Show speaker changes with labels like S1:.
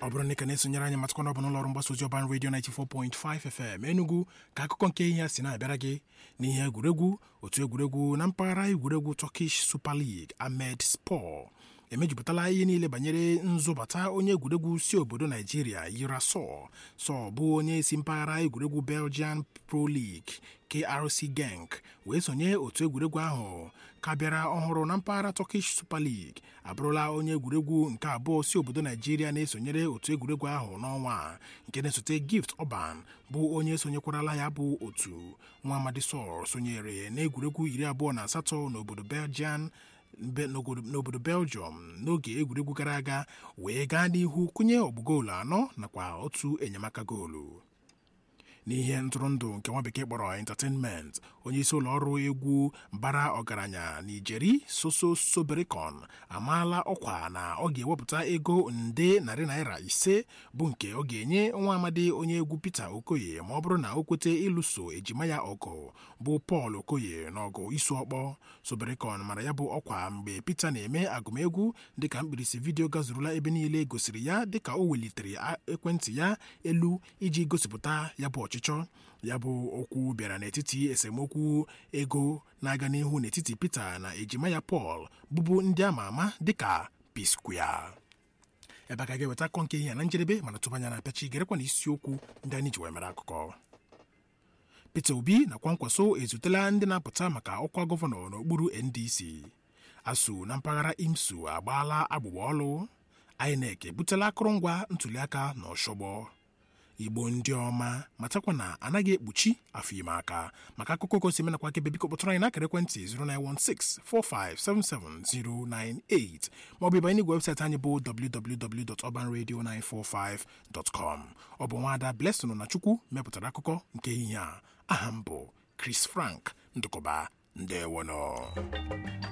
S1: ọ bụrụ na ị ka na-esonyere anyị matakwa na ọ bụ n'ụlọọrụ mgbasa ozi ọban redio 94.5 FM Enugu ka akụkọ nke ihe a si na-abịara gị n'ihe egwuregwu otu egwuregwu na mpaghara egwuregwu Turkish Super League Ahmed Spor emejupụtala ihe niile banyere nzụbata onye egwuregwu si obodo Naijiria Yira Sow Sow bụ onye si mpaghara egwuregwu Belgian Pro League KRC Genk wee sonye otu egwuregwu ahụ ka bịara ọhụrụ na mpaghara Turkish Super League abụrụla onye egwuregwu nke abụọ si obodo Naijiria na-esonyere otu egwuregwu ahụ n'ọnwa a nke na-esote Gift Orban bụ onye sonyekwarala ya bụ otu nwa amadi Sow sonyere n'egwuregwu iri abụọ na asatọ n'obodo Belgian n'obodo Belgium n'oge egwuregwu gara aga wee gaa n'ihu kụnye ọgbụgoolu anọ nakwa otu enyemaka goolu n'ihe ntụrụndụ nke nwa bekee kpọrọ entertainment onyeisi ụlọ ọrụ egwu bara ọgaranya Nijeri Soso Sobericon amaala ọkwa na ọ ga-ewepụta ego nde narị naira ise bụ nke ọ ga-enye nwa amadi onye egwu Peter Okoye ma ọ bụrụ na o kwete ịlụso ejima ya ọgụ bụ Paul Okoye n'ọgụ isu ọkpọ Sobericon mara ya bụ ọkwa mgbe Peter na-eme agụmegwu dịka mkpirisi vidiyo gazurula ebe niile gosiri ya dịka o welitere ekwentị ya elu iji gosipụta ya bụ ọchịchọ ya bụ okwu bịara n'etiti esemokwu ego na-aga n'ihu n'etiti Peter na ejima ya Paul bụbu ndị ama ama dịka P-Square ebe a ka ga-eweta akọ nke ihe na njedebe mana tụbanya na apịachi gerekwa na isiokwu ndị anyị ji wee mere akụkọ Peter Obi na Kwankwaso ezutela ndị na-apụta maka ọkwa gọvanọ n'okpuru NDC ASUU na mpaghara IMSU agbaala agbụgba ọlụ INEC ebutela akụrụngwa ntuliaka na ọshọgbọ igbo ndị ọma matakwa na anaghị ekpuchi afọ ime aka maka akụkọ gosi menakwa akebe biko kpọtụrụ anyị n'akara ekwentị 09164577098 maọbụ ịbanye n'igwe webụsaịtị anyị bụ www.urbanradio945.com ọ bụ nwaada Blessing na Chukwu mepụtara akụkọ nke ehihie a aha m bụ Chris Frank ndụkọba ndewono